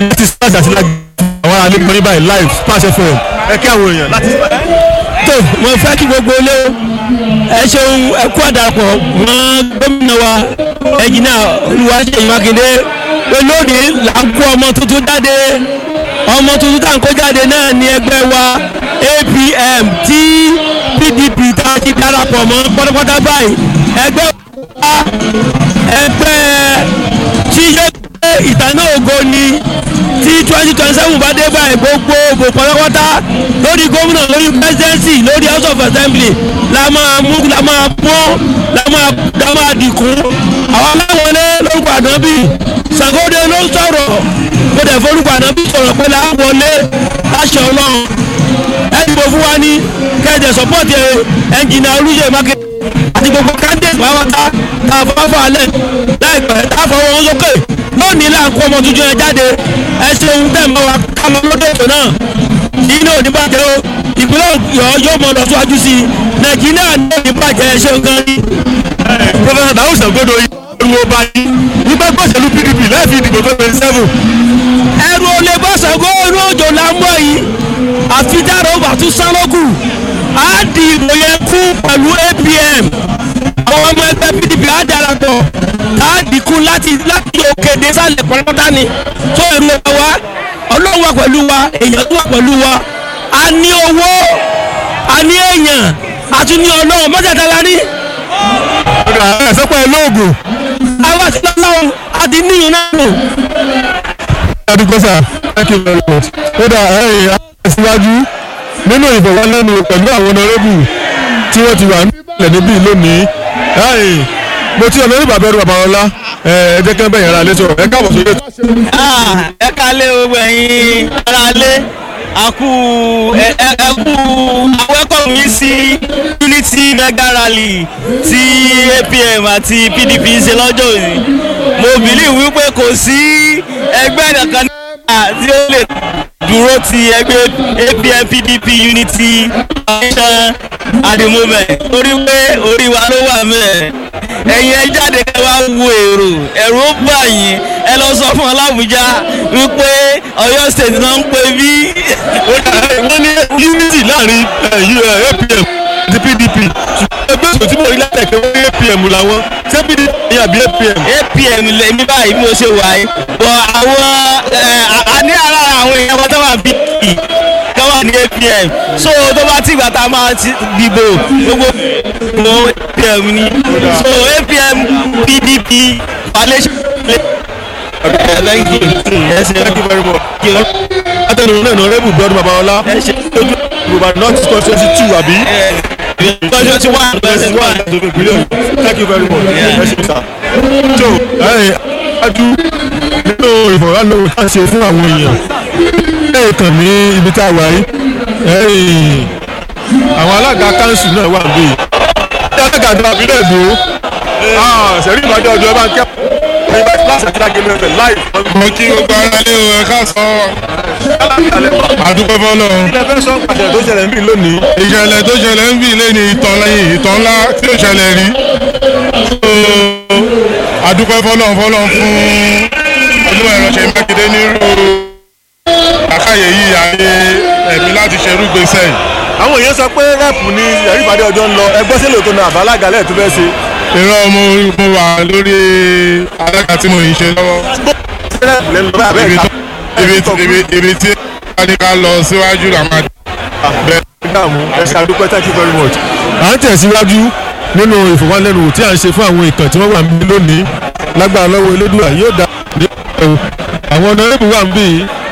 láti splash àti láti àwọn ará nípa níbàyí live splash fm ẹ kí àwọn èèyàn láti. tó mo fẹ́ kí gbogbo ilé ẹ ṣeun ẹ kú àdàpọ̀ wọn gómìnà wa ẹ̀jìnà Olúwaṣeyì Mákindé pé lónìí là ń kó ọmọ tuntun jáde ọmọ tuntun tá à ń kó jáde náà ní ẹgbẹ́ wa APM tí PDP tá a ti darapọ̀ mọ́ pátápátá báyìí ẹgbẹ́ wa ẹgbẹ́ tí yóò gbé ìtànà ògo ni tí twenty twenty seven bá dé báyìí gbogbo òbò pátápátá lórí gómìnà lórí presidency lórí house of assembly la máa mú la máa pọ́n la máa la máa dìkún àwọn aláwọlé lórúkọ ànábì Ṣàngódé ló ń sọ̀rọ̀ kó dẹ̀ forúkọ ànábì sọ̀rọ̀ pé láwọlé láṣẹ ọlọ́run ẹ dìbò fún wa ní kẹ́ẹ̀dẹ̀ sọ́pọ̀tì ẹnjìnà Olúṣèyí Mákindé àti gbogbo candidate pàápàá tá a fọwọ́ fọ alẹ́ láìpẹ́ tá a fọwọ́ wọn sókè lónìí là ń kó ọmọ tuntun yẹn jáde ẹ ṣeun tẹ̀ mọ́ wa ká lọ lọ́dọ̀ ètò náà nínú òní bàjẹ́ o ìpínlẹ̀ Ọ̀yọ́ yóò mọ lọ síwájú sí i Nàìjíríà ní òní bàjẹ́ ẹ ṣeun gan ni. Professor Dawud Sangodo yìí ẹrù ọba yìí nígbà gbọ́sẹ̀lú PDP láì fi ìdìbò tó twenty seven. ẹrù olè bọ́sàgó inú òjò là ń bọ̀ yìí àfi dára ó bà tún sálọ́kù á di ìbò yẹn kú pẹ̀lú APM àwọn ọmọ ẹgbẹ́ PDP á darapọ̀ á dínkù láti láti òkè dé sálẹ̀ pọ̀lọ́pọ̀tà ni tó èrò ẹ̀ wá ọlọ́run wà pẹ̀lú wa èèyàn tó wà pẹ̀lú wa a ní owó a ní èèyàn a tún ní ọlọ́run mọ́tàdá la ní ọ̀dà ẹ̀ sọ́pọ̀ ẹ̀ lóògùn. àwa ti lọ́lọ́run a ti níyàn náà lò. adúgbò sà thank you very much. kódà ẹ̀yìn àṣìwájú nínú ìfọ̀wọ́lẹ́nu pẹ̀lú àwọn ọ̀nàrẹ́bù tí wọ́n ti wà nílẹ̀ níbí lónìí. ẹ̀yìn mo ti ọ̀nà ìbàbẹ̀ ẹ̀rù babalọ́lá ẹ jẹ́ kí wọ́n bẹ̀yẹ̀ ara létò ẹ káàbọ̀ sórí ètò. ẹ kálẹ̀ gbogbo ẹ̀yin aráalé àkú ẹ ẹ- ẹ kú awẹ́kọ̀ mi sí unity mega rally tí APM àti PDP ṣe lọ́jọ́ òní mo bìlí wípé kò sí ẹgbẹ́ kankan náà tí ó lè dúró ti ẹgbẹ́ APM PDP unity foundation at the moment torí pé orí wa ló wà mẹ́ẹ̀ ẹ̀yin ẹ jáde ẹ wá wo èrò ẹ̀rù ó bà yín ẹ lọ sọ fún ọlábùjá wípé Ọ̀yọ́ state náà ń pè bí. wọ́n ní unity láàrin ẹ, U- ẹ, APM àti PDP ṣùgbọ́n ẹgbẹ́ òṣèlú tí mo rí látẹ̀kẹ́ wọ́n ní APM làwọn ṣé PDP ni àbí APM. APM lèmi báyìí bí mo ṣe wà yìí bọ̀ àwọn ẹ, a- a ní ara àwọn èèyàn kan tó wà bí tó wà ní APM so tó bá tí ìgbà tá a máa ti dìbò gbogbo mo APM ni so APM PDP coalition. Thank you. Yes, thank you very much. Thank you. látẹnu náà nà rẹ́bù gbọ́dọ̀ babalọ́lá Ẹ ṣe. ojú ìgbà north constituency two àbí. Tọ́jú tí wọ́n Yes, one to the billion. Thank you very much. Ẹ ṣe sá. So, ẹ̀yìn ajú nínú ìfọ̀rọ̀lọ́wọ́ tá a ṣe fún àwọn èèyàn. Ẹ kàn ní ibi tá a wà yìí. Ẹ̀yìn àwọn alága káńsù náà wà níbí. Ṣé alága àjọ àbílẹ̀ èdò? Sẹ̀rí ìbàdàn ọjọ́ ẹ bá ń kẹ́ ẹ̀yìn bá ti láṣẹ àti lágẹ̀mí ẹ̀fẹ̀ láì. mo kí gbogbo ara lé o ẹ ká sọ àdúgbò fọlọ Ilé fẹ́ sọ pàṣẹ tó ṣẹlẹ̀ níbí lónìí. ìṣẹ̀lẹ̀ tó ṣẹlẹ̀ ń bì lé ní ìtàn lẹ́yìn ìtàn ńlá tí ó ṣẹlẹ̀ rí So, àdúgbò fọlọ fọlọ fún olúwa ẹ̀rọ ṣe mákindé nírú àkàyè yìí àyè ẹ̀mí láti ṣerú gbèsè yìí. Àwọn èèyàn sọ pé rẹ́ẹ̀pù ni ẹ̀rí ìbàdàn ọjọ́ ń lọ. Ẹgbẹ́ sílẹ̀ tó na àbálága lẹ́ẹ̀ tó fẹ́ ṣe. irọ́ mo mo wà lórí alága tí mo ń ṣe lọ́wọ́ Rẹ́ẹ̀pù lẹ́nu lọ́wọ́ abẹ́ ibi ìka. tó ibi ibi ibi tí a ní ká lọ síwájú làwọn bẹ́ẹ̀. dààmú ẹ ṣe àdúpẹ́ thank you very much. à ń tẹ̀síwájú nínú ìfowópamọ́ tí a ń ṣe fún àwọn ìkàn tí wọ́n wà níbí lónìí lágbára lọ́wọ́ elédùà yóò dá ní ọ̀rọ̀ àwọn ọ̀nàrẹ́bù wà níbí